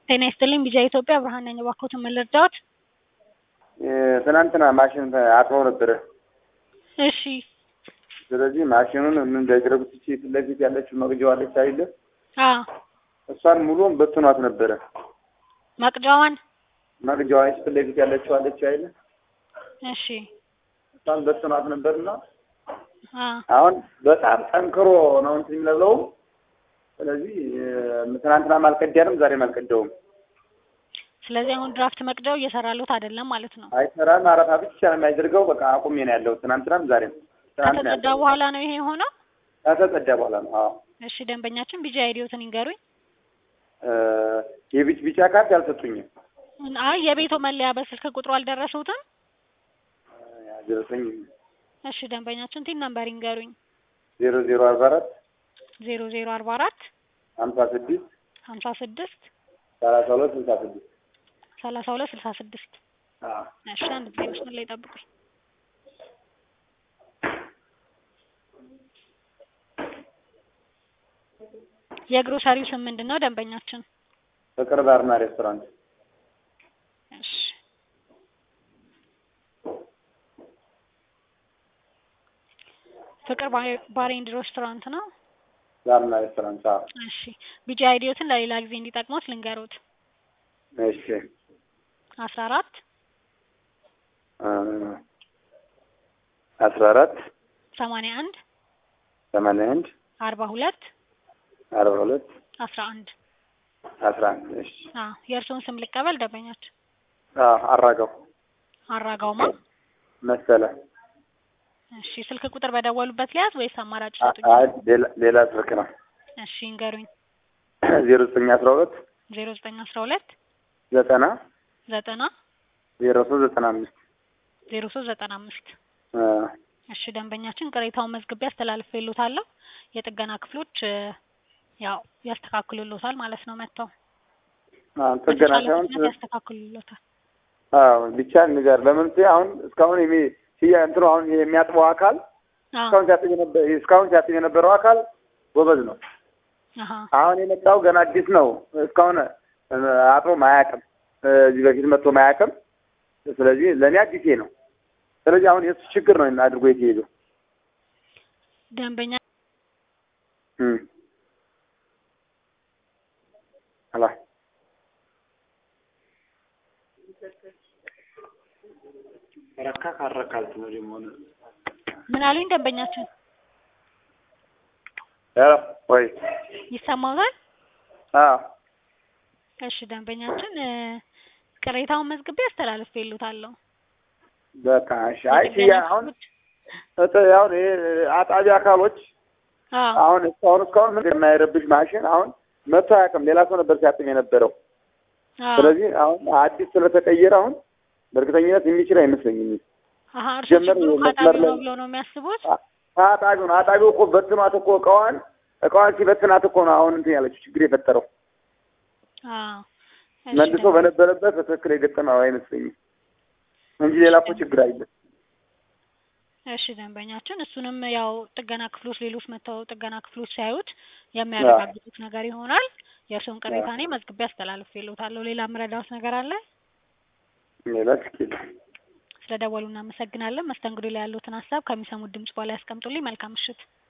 ጤና ይስጥልኝ ቢጃ ኢትዮጵያ ብርሃን ነኝ። እባክዎትን ምን ልርዳዎት? ትናንትና ማሽን አጥበው ነበረ። እሺ ስለዚህ ማሽኑን ምን እንዳደረጉት እቺ ፊት ለፊት ያለችው መቅጃዋ አለች አይደለ? አ እሷን ሙሉውን በትኗት ነበረ። መቅጃዋን መቅጃዋ ፊት ለፊት ያለችው አለች አይደለ? እሺ እሷን በትኗት ነበርና አ አሁን በጣም ጠንክሮ ነው እንትን የሚለው። ስለዚህ ትናንትናም አልቀዳንም ዛሬም አልቀዳውም። ስለዚህ አሁን ድራፍት መቅጃው እየሰራሉት አይደለም ማለት ነው። አይሰራም። አረፋ ብቻ ነው የሚያደርገው። በቃ አቁሜ ነው ያለው። ትናንትናም ዛሬም ትናንት ነው ከተጸዳ ያለው። በኋላ ነው ይሄ የሆነው። ከተጸዳ በኋላ ነው። አዎ እሺ ደንበኛችን ቢጃ አይዲዮትን ይንገሩኝ። እ የቢጭ ቢጫ ካርድ አልሰጡኝም። አይ የቤቶ መለያ በስልክ ቁጥሩ አልደረሱትም። ያደረሰኝ እሺ ደንበኛችን ቲን ነምበር ይንገሩኝ። ዜሮ ዜሮ አርባ አራት ዜሮ ዜሮ አርባ አራት ሀምሳ ስድስት ሀምሳ ስድስት ሰላሳ ሁለት ስልሳ ስድስት ሰላሳ ሁለት ስልሳ ስድስት አዎ እሺ አንድ ጊዜ መስመር ላይ ጠብቁኝ። የግሮሰሪው ስም ምንድን ነው ደንበኛችን? ፍቅር ባርና ሬስቶራንት እሺ ፍቅር ባር- ባር ኤንድ ሬስቶራንት ነው። ባርና ሬስቶራንት አዎ እሺ ቢጂ አይዲዮትን ለሌላ ጊዜ እንዲጠቅሙት ልንገሩት። እሺ አስራ አራት እ አስራ አራት ሰማንያ አንድ ሰማንያ አንድ አርባ ሁለት አርባ ሁለት አስራ አንድ አስራ አንድ እሺ አዎ የእርስዎን ስም ልቀበል ደንበኛችን? አዎ አራጋው አራጋውማ መሰለ እሺ ስልክ ቁጥር በደወሉበት ሊያዝ ወይስ አማራጭ አ- ሰጡኝ? አይ ሌላ ሌላ ስልክ ነው እሺ ይንገሩኝ። ዜሮ ዘጠኝ አስራ ሁለት ዜሮ ዘጠኝ አስራ ሁለት ዘጠና ዘጠና ዜሮ ሶስት ዘጠና አምስት ዜሮ ሶስት ዘጠና አምስት እ እሺ ደንበኛችን ቅሬታውን መዝግቤ አስተላልፌልዎታለሁ። የጥገና ክፍሎች እ፣ ያው ያስተካክሉልዎታል ማለት ነው መጥተው አዎ ጥገና በተቻለ ሳይሆን ፍጥነት ያስተካክሉልዎታል። አዎ ብቻ ንገር። ለምን ስ- አሁን እስካሁን የሚ ሲያ እንትኑ አሁን የሚያጥበው አካል አዎ እስካሁን ሲያጥብ የነበረ እስካሁን ሲያጥብ የነበረው አካል ጎበዝ ነው። አሀ አሁን የመጣው ገና አዲስ ነው። እስካሁን እ፣ አጥቦም አያውቅም። እ፣ እዚህ በፊት መጥቶ አያውቅም። ስለዚህ ለእኔ አዲሴ ነው። ስለዚህ አሁን የእሱ ችግር ነው አድርጎ የተሄደው። ደንበኛ እም አላ ረካ ካረካልት ነው ደግሞ ምን አሉኝ ደንበኛችን? ሄሎ ወይ ይሰማዎታል? አዎ እሺ ደንበኛችን እ፣ ቅሬታውን መዝግቤ አስተላልፌልዎታለሁ። በቃ እሺ። አይ ሲያ አሁን እጥ አሁን ይሄ አጣቢ አካሎች አዎ አሁን እስካሁን እስካሁን ምን የማይረብሽ ማሽን አሁን መቶ አያውቅም። ሌላ ሰው ነበር ሲያጥም የነበረው። አዎ ስለዚህ አሁን አዲስ ስለተቀየረ አሁን በእርግጠኝነት የሚችል አይመስለኝም። አሀ እርሶ ጀመር ችግሩ መስመር ካጣቢ ነው ላይ- ብለው ነው የሚያስቡት? አ- አጣቢው ነው አጣቢው እኮ በትኗት እኮ እቃዋን እቃዋን ሲበትናት እኮ ነው አሁን እንትን ያለችው ችግር የፈጠረው። አዎ እሺ መልሶ ደንበኛ- በነበረበት በትክክል የገጠመው አይመስለኝም እንጂ ሌላ እኮ ችግር አይደለም። እሺ ደንበኛችን እሱንም ያው ጥገና ክፍሎች ሌሎች መጥተው ጥገና ክፍሎች ሲያዩት የሚያረጋግጡት ነገር ይሆናል። የእርስዎን ቅሬታ እኔ መዝግቤ አስተላልፌልዎታለሁ። ሌላ የምረዳዎት ነገር አለ? ሌላ ችግር ስለደወሉ እናመሰግናለን። መስተንግዶ ላይ ያሉትን ሀሳብ ከሚሰሙት ድምጽ በኋላ ያስቀምጡልኝ። መልካም ምሽት።